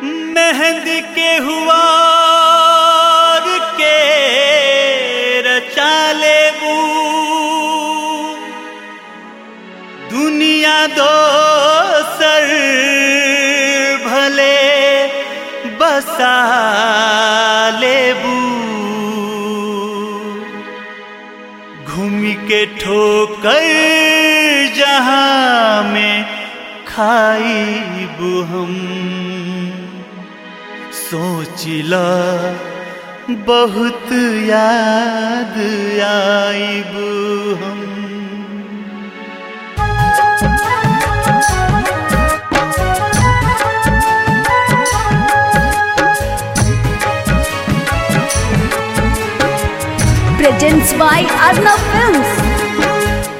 मेहंदी के हुआ के रचा लेबू दुनिया दोसर भले बसा लेबू घूमी के ठोकर जहाँ में खाईबू हम सोचिला बहुत याद आईबू हम presents by Arnav Films.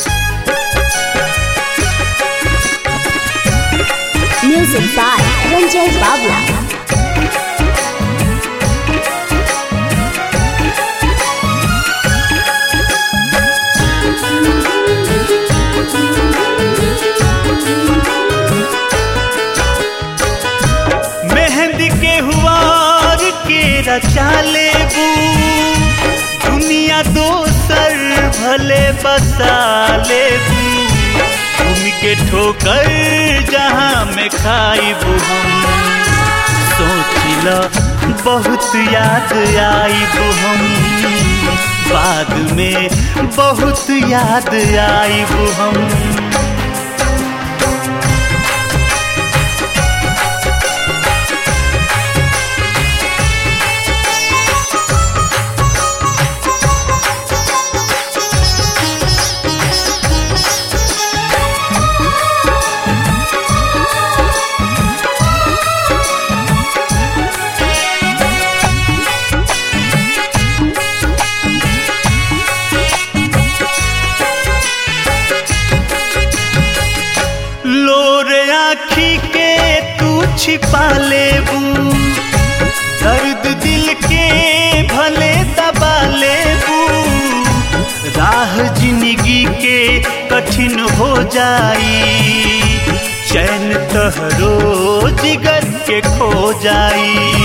Music by Ranjay Babla. मेहंदी के हुआर के रचा लेबू दुनिया दोसर भले बसा लेबू घूम के ठोकर जहाँ में खाईबू हम सोचिला बहुत याद आईबू हम बाद में बहुत याद आईबू हम लोर आखी के तू छिपा लेबू दर्द दिल के भले दबा लेबू राह जिंदगी के कठिन हो जाई चैन तहरो जिगर के खो जाई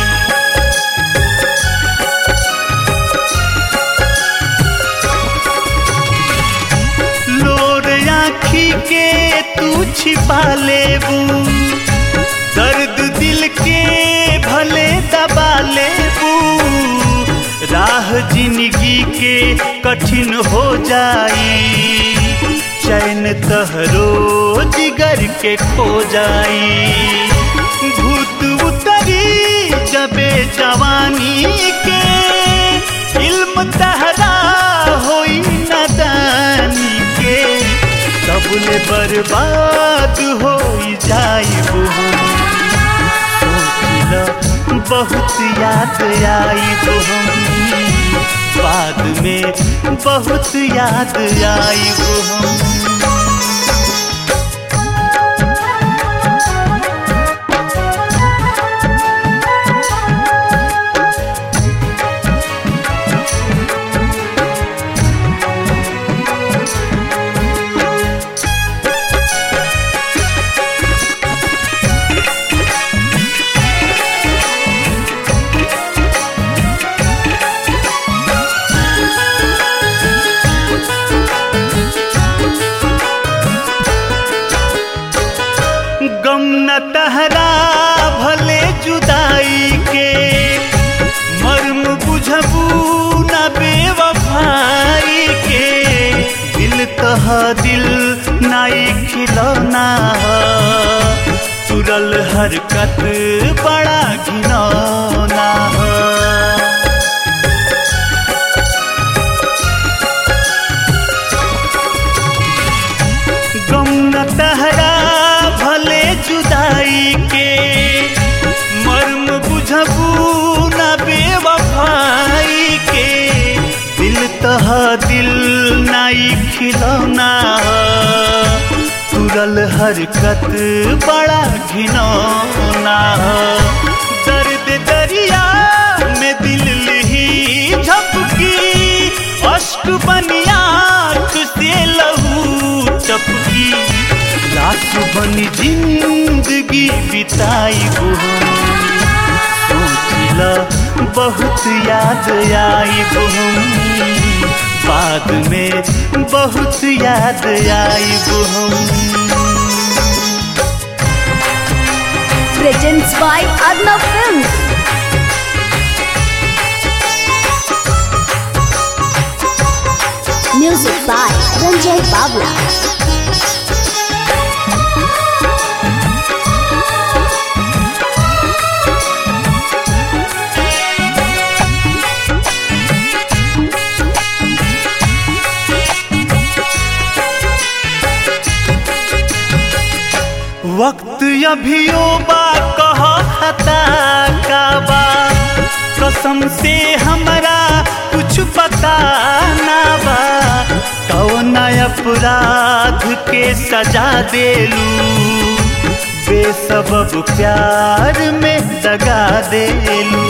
लोर आखी के तू छिपा लेबू दर्द दिल के भले दबा लेबू राह जिंदगी के कठिन हो जाई चैन तहरो जिगर के खो जाई भूत उतरी जबे जवानी के इल्म तहरा होई नदानी के सबले बर्बाद हो जाइबू हम सोचिला बहुत याद आईबू हम बाद में बहुत याद आईबू हम गम न तहरा भले जुदाई के मर्म बुझबू न बेवफाई के दिल तह दिल नाई खिलौना ह तुरल हरकत बड़ा घिनौना ह गम न तहरा भले जुदाई के मर्म बुझबू न बेवफाई के दिल तह दिल नाई खिलौना तुरल हरकत बड़ा घिनौना दर्द दरिया में दिल लिही झपकी अश्क बनिया से लहू टपकी लाख बनी जिंदगी बिताई हम बहुत याद आई हम बाद में बहुत याद आई हम Presents by Arnav Films. Music by Ranjay Babla. वक्त अभियो बा कह खता का बा कसम से हमरा कुछ पता ना बा कौन अपराध के सजा देलू बेसबब प्यार में दगा देलू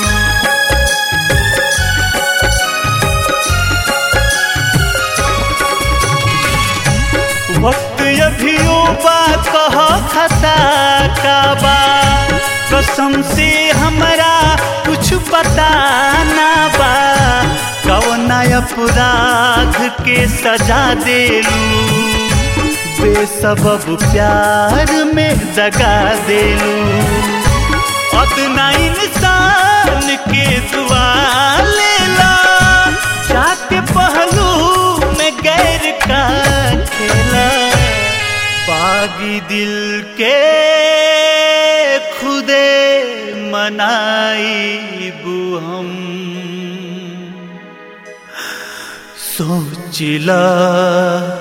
वक्त अभियो बा कह खता का बा कसम से हमरा कुछ पता ना बा कौन अपराध के सजा देलू बेसबब प्यार में दगा देलू अदना इंसान के दुआ लेला जाके पहलू में गैर का खेला बागी दिल के खुदे मनाई हम सोचिला